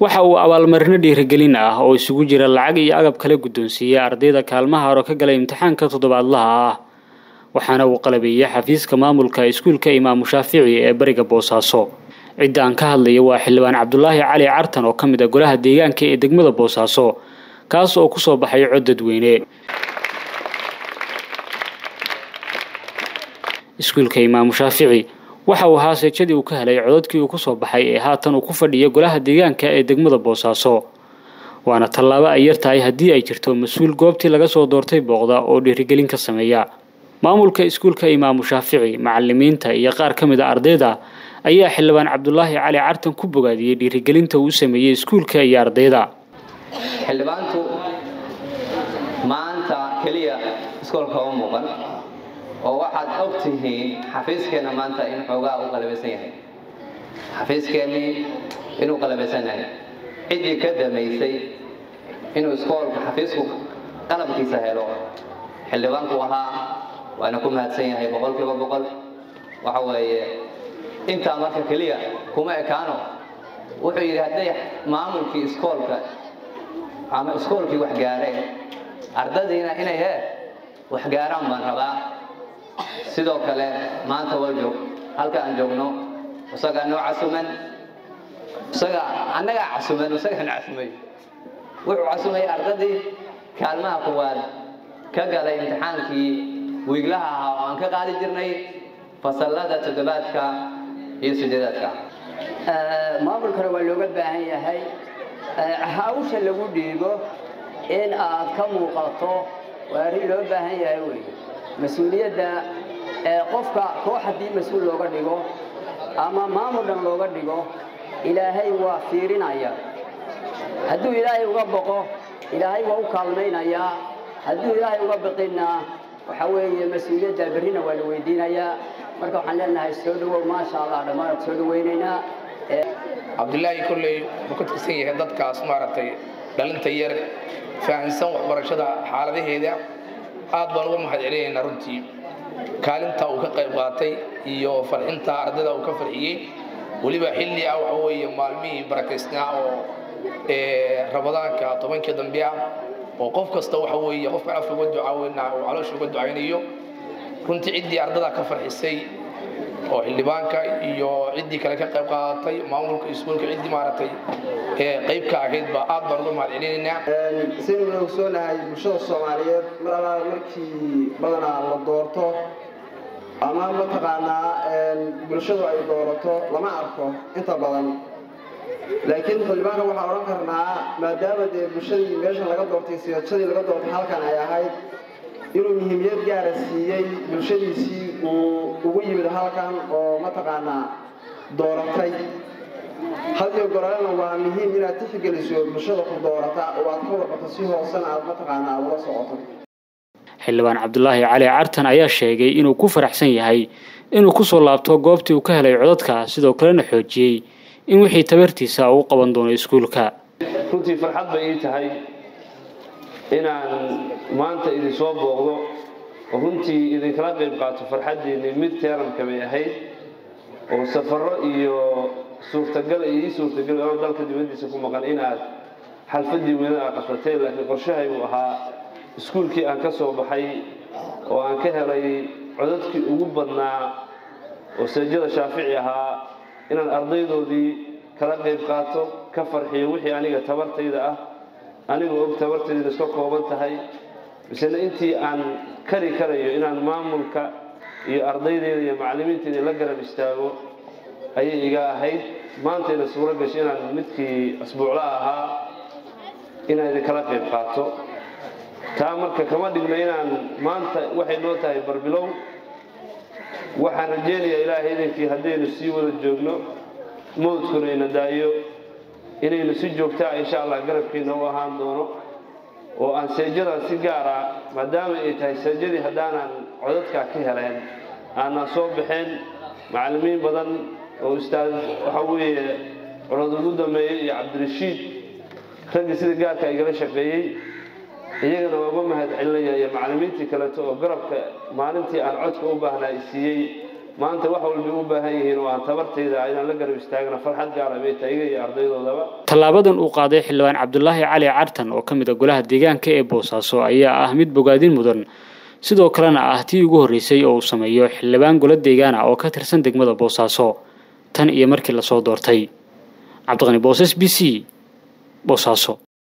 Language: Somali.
waxa uu abaalmarino dhiirigelin ah oo isugu jira lacag iyo agab kala guddoonsiiyey ardayda kaalmaha hore ka galay imtixaanka toddobaadlaha ah waxaana uu qalabeeyey xafiiska maamulka iskuulka imaamu shaafici ee bariga boosaaso cidda aan ka hadlaya waa xildhibaan cabdulaahi cali cartan oo ka mid a golaha deegaanka ee degmada boosaaso kaas oo kusoo baxay cod dadweyne iskuulka imaamu shaafici waxa uu ahaa seejadii uu ka helay codadkii uu kusoo baxay ee haatan uu ku fadhiya golaha deegaanka ee degmada boosaaso waana tallaabo ay yar tahay haddii ay jirto mas-uul goobtii laga soo doortay booqda oo dhiirigelin ka sameeya maamulka iskuulka imaamu shaafici macalimiinta iyo qaar ka mid a ardayda ayaa xildhibaan cabdulaahi cali cartan ku bogaadiyey dhiirigelinta uu sameeyey iskuulka iyo ardayda xildhibaantu maanta keliya iskoolka uma muuqan oo waxaad og tihiin xafiiskeenna maanta in xoogaa u qalabaysan yahay xafiiskeenii inuu qalabaysan yahay ciddii ka damaysay inuu iskoolka xafiisku qalabkiisa helo xildhibaanku ahaa waana ku mahadsan yahay boqol kiiba boqol waxa weeye intaa marka keliya kuma ekaano wuxuu yidhi hadday maamulkii iskoolka ama iskoolkii wax gaareen ardadiina inay hee wax gaaraan baan rabaa sidoo kale maanta waa joog halka aan joogno isagaa noo casuman isaga annagaa casuman isagana casumay wuxuu casumay ardadii kaalmaha kuwaad ka galay imtixaankii wiiglaha ahaa oo aan ka qaadi jirnay fasallada toddobaadka iyo sideedaadka maamulkana waa looga baahan yahay hawsha lagu dhiibo in aad ka muuqato waa arrin loo baahan yahay wey mas-uuliyadda qofka koox haddii mas-uul looga dhigo ama maamul dhan looga dhigo ilaahay waa fiirinaya hadduu ilaahay uga boqo ilaahay waa u kaalmaynayaa hadduu ilaahay uga biqinna waxa weeye mas-uuliyadda berrina waa la weydiinayaa marka waxaan leenahay soo dhawow maasha allah dhammaan soo dhawaynaynaa cabdulaahi kolley wuxuu ka tirsan yahay dadkaas maaragtay dhalinta yar fahamsan waxbarashada xaaladaheeda aad baan uga mahad celinaynaa runtii kaalinta uu ka qayb qaatay iyo farxinta ardayda uu ka farxiyey weliba xilli ah waxa weeye maalmihii barakaysnaa oo ramadaanka tobankii dambe ah oo qof kasta waxa weeye qofka afka uga ducaaweyna uu caloosha uga ducaynayo runtii ciddii ardada ka farxisay oo xildhibaanka iyo ciddii kale ka qayb qaadatay maamulka iskuulka ciddii maaragtay qayb ka ahayd baa aad baan uga mahad celinaynaa sidaynu ogsoonahay bulshada soomaaliyeed mar allaala markii badanaa la doorto ama mataqaanaa bulshadu ay doorato lama arko inta badan laakiin xildhibaanka waxaan odhan karnaa maadaama dee bulshadii meesha laga doortay siyaajadii laga doortay halkan ay ahayd inuu muhiimiyad gaara siiyey bulshadiisii uu ugu yimid halkan oo mataqaanaa dooratay hadiyo goralena waa muhiim inaad tixgeliso bulshada ku doorata oo aad ka warqato si hoosena aad mataqaanaa ula socoto xildhibaan cabdulaahi cali cartan ayaa sheegay inuu ku faraxsan yahay inuu kusoo laabto goobtii uu ka helay codadka sidoo kalena xoojiyey in wixii tabartiisa uu qaban doono iskuulka runtii farxad bay ii tahay inaan maanta idin soo booqdo oo runtii idinkala qayb qaato farxaddiinni mid teeramka bay ahayd oo safarro iyo suurtagal iyo ii suurtagal oo dalka dibaddiisa ku maqan inaad xalfaddii weynada aad qabsateen laakiin qorshahaygu ahaa iskuulkii aan ka soo baxay oo aan ka helay codadkii ugu badnaa oo seejada shaafici ahaa inaan ardaydoodii kala qayb qaato ka farxiyo wixii aniga tabartayda ah anigu og tabartayda iska kooban tahay misena intii aan kari karayo inaan maamulka iyo ardaydeeda iyo macallimiintayda la garab istaago ayay iga ahayd maantayna suuro gashay inaan midkii asbuucla ahaa inaan idinkala qayb qaato taa marka kama dhigno inaan maanta waxay noo tahay barbilow waxaan rajeynayaa ilaahay idinkii haddaynu sii wada joogno mawdkuna ina daayo inaynu si joogtaa insha allah garabkiina u ahaan doono oo aan seejadan si gaara maadaama ay tahay seejadii haddaanan codadkaa ka heleen aanan soo baxeen macallimiin badan oo ustaad waxaa weeye codad ugu dambeeyey iyo cabdirashiid raggii sida gaarka igala shaqeeyey iyagana waa uga mahad celinaya iyo macallimiintii kaleeto oo garabka maalintii aan codka u baahnaa i siiyey maanta wax walbay u baahan yihiin oo aan tabartayda inaan la garab istaagna farxad gaara bay tahay iga iyo ardaydoodaba tallaabadan uu qaaday xildhibaan cabdulaahi cali cartan oo ka mid a golaha deegaanka ee boosaaso ayaa ah mid bogaadin mudan sidoo kalena ah tii ugu horreysay oo uu sameeyo xildhibaan golo deegaan ah oo ka tirsan degmada boosaaso tan iyo markii lasoo doortay cabdiqani boosas b c boosaaso